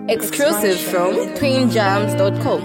Exclusive from twinjams.com.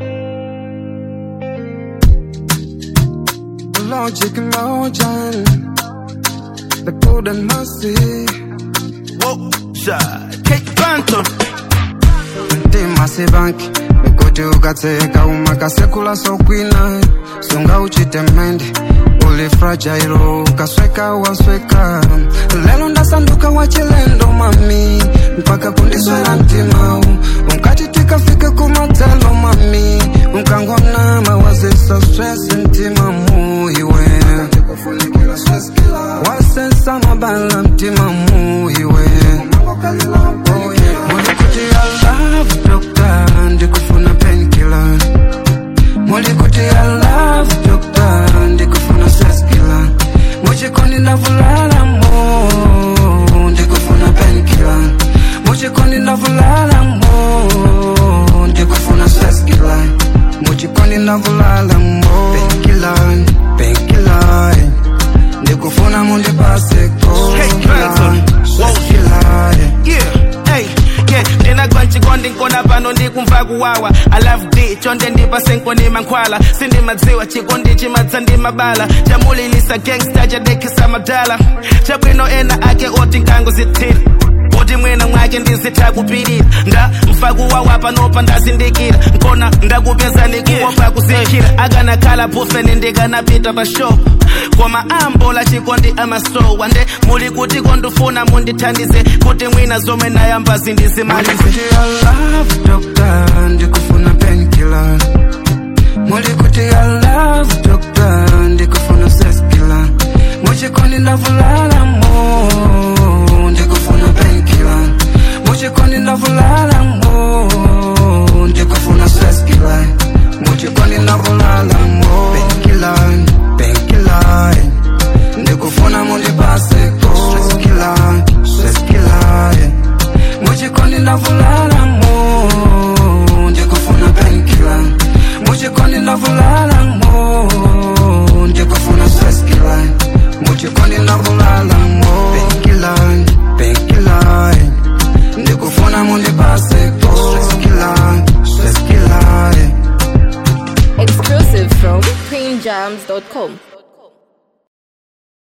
Logic and motion, the golden mercy. Whoa, shot. Kate Banton. ndimasi banki mikuti ukatseka umakasekula sokwina sunga uchite mende uli fragile ukasweka wasweka lelo ndasanduka wachilendo mami mpaka kundiswera mtimau unkati tikafike kumatelo mami unkangona mawazisa stress mtima muiwe wasensa mabala mtima muiwe oh, yeah. mulikuti I love doctor ndikufuna painkiller mulikuti I love doctor ndikufuna seskiller muchikondi ndavulala mo ndikufuna painkiller muchikondi ndavulala mo ndikufuna seskiller muchikondi ndavulala mo painkiller painkiller ndikufuna mundipaseko Hey, Branson. Whoa. seskiller Yeah, hey, yeah. ndinagwa nchikondi nkona pano ndikumva kuwawa i love d chonde ndipase nkoni mankhwala sindimadziwa chikondi chimadza ndi mabala chamulilisa gangsta chadekisa madala chabwino ena ake oti nkango zithira oti mwina mwake ndizitha kupirira nda mfakuwawa panopa ndazindikira nkona ndakupezani kuopa kusikhira akanakhala bufeni ndikanapita pa show koma ambola chikondi amasowa nde muli kuti kondifuna mundithandize kuti mwina zomwe nayamba zindizimalize Mulikuti I love doctor ndikufuna painkiller Mulikuti I love doctor ndikufuna seskiller Muchikondi ndavulala mo ndikufuna painkiller Muchikondi ndavulala mo ndikufuna seskiller Muchikondi ndavulala mo painkiller painkiller ndikufuna mundipaseko seskiller seskiller muchikondi ndavulala mo ndikufuna painkiller muchikondi ndavulala mo ndikufuna seskiller muchikondi ndavulala mo painkiller painkiller ndikufuna mundipaseko seskiller seskiller Exclusive from twinjams.com.